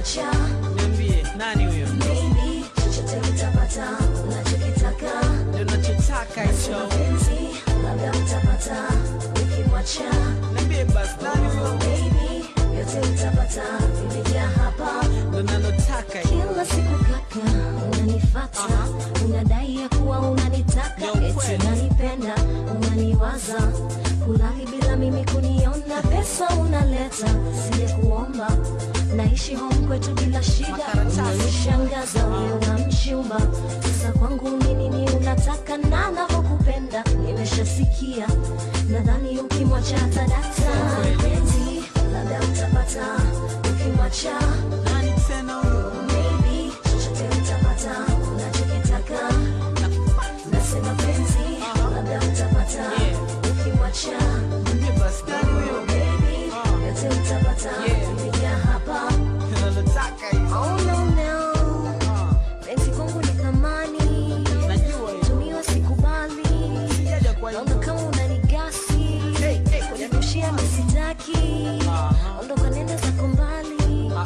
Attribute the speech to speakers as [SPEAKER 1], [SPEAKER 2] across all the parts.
[SPEAKER 1] ukimwacha
[SPEAKER 2] Niambie, nani huyo?
[SPEAKER 1] maybe chochote utapata unachokitaka
[SPEAKER 2] Ndio nachotaka hicho.
[SPEAKER 1] mapenzi labda utapata ukimwacha
[SPEAKER 2] Niambie basi, nani huyo?
[SPEAKER 1] maybe yote utapata vimejaa hapa
[SPEAKER 2] Ndio nalotaka hiyo.
[SPEAKER 1] kila siku kaka unanifata unadai ya kuwa unanitaka
[SPEAKER 2] Yo,
[SPEAKER 1] eti
[SPEAKER 2] kweli.
[SPEAKER 1] unanipenda unaniwaza kulali bila mimi kuniona pesa unaleta sije kuomba naishi home kwetu bila shida
[SPEAKER 2] Makaratasi.
[SPEAKER 1] unanishangaza wewe unamchumba sasa kwangu ni nini unataka na navyokupenda nimeshasikia nadhani ukimwacha tadata penzi labda utapata ukimwacha
[SPEAKER 2] Nani tena huyo?
[SPEAKER 1] Maybe chochote utapata unachokitaka, nasema penzi labda utapata ukimwacha.
[SPEAKER 2] Niambie basi, nani huyo?
[SPEAKER 1] Baby, yote utapata
[SPEAKER 2] Yeah.
[SPEAKER 1] vimejaa hapa.
[SPEAKER 2] Ndio nalotaka hiyo.
[SPEAKER 1] Oh no no,
[SPEAKER 2] Ah,
[SPEAKER 1] penzi kwangu ni thamani,
[SPEAKER 2] Najua hiyo.
[SPEAKER 1] tumiwa sikubali.
[SPEAKER 2] Sijaja kwa
[SPEAKER 1] Naona
[SPEAKER 2] hiyo.
[SPEAKER 1] kama unanigasi,
[SPEAKER 2] Hey, hey,
[SPEAKER 1] kunirushia misitaki.
[SPEAKER 2] Aha.
[SPEAKER 1] Ondoka nenda zako mbali.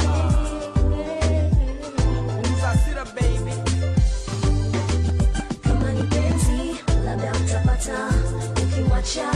[SPEAKER 2] Punguza hasira, baby.
[SPEAKER 1] kama ni penzi labda utapata ukimwacha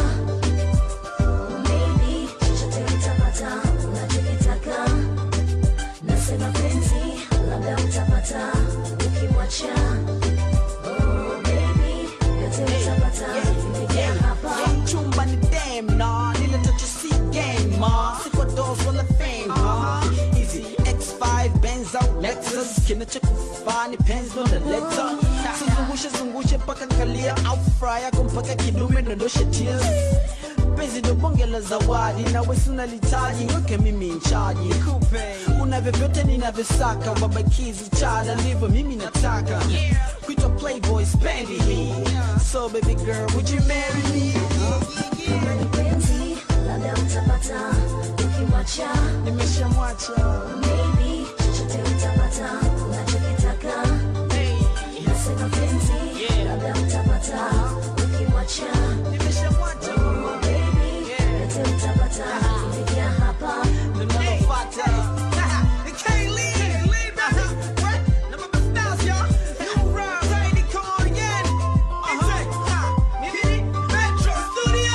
[SPEAKER 1] maybe chochote utapata unachokitaka nasema penzi labda utapata ukimwacha oh, baby yote utapata vimejaa hapa
[SPEAKER 2] chumba ni dem na nile tacho si game ma siko dos wala fame ma easy x5 benz au lexus kinachokufaa ni penzi ndo naleta sizungushe zungushe mpaka kalia au fry yako mpaka kidume dondoshe tears penzi ndo bonge la zawadi nawe sinalitaji weke mimi nchaji una vyovyote ninavyosaka ubabakizi chada ndivyo mimi nataka kuitwa playboy spendi hii so baby girl would you marry me
[SPEAKER 1] kama ni penzi labda utapata ukimwacha
[SPEAKER 2] nimeshamwacha
[SPEAKER 1] maybe chochote utapata unachokitaka
[SPEAKER 2] hey,
[SPEAKER 1] nasema penzi
[SPEAKER 2] Yeah.
[SPEAKER 1] labda utapata ukimwacha
[SPEAKER 2] nimeshamwacha mama
[SPEAKER 1] baby
[SPEAKER 2] Yeah.
[SPEAKER 1] yote utapata vimejaa hapa
[SPEAKER 2] ndo nalofuata You can't leave. What? Na mabastas, y'all. New round, ready, come on again. Uh-huh. Mimi, Metro Studio.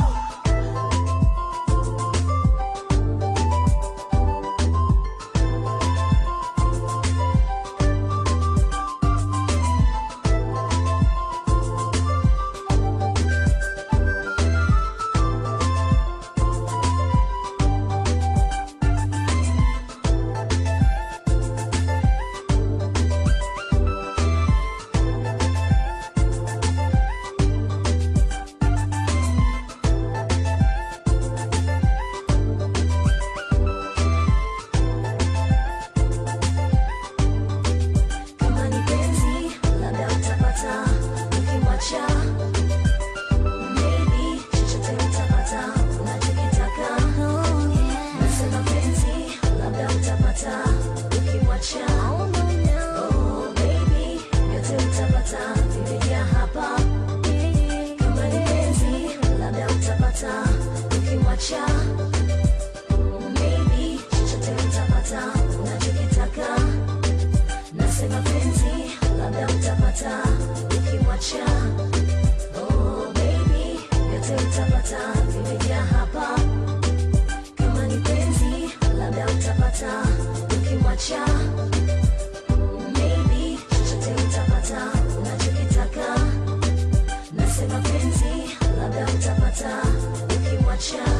[SPEAKER 1] kama ni penzi labda utapata ukimwacha maybe chochote utapata unachokitaka nasema penzi labda utapata ukimwacha oh, baby yote utapata vimejaa hapa kama ni penzi labda utapata ukimwacha maybe chochote utapata unachokitaka nasema penzi labda utapata ukimwacha oh, baby yote utapata vimejaa hapa kama ni penzi labda utapata ukimwacha maybe chochote utapata unachokitaka nasema penzi labda utapata ukimwacha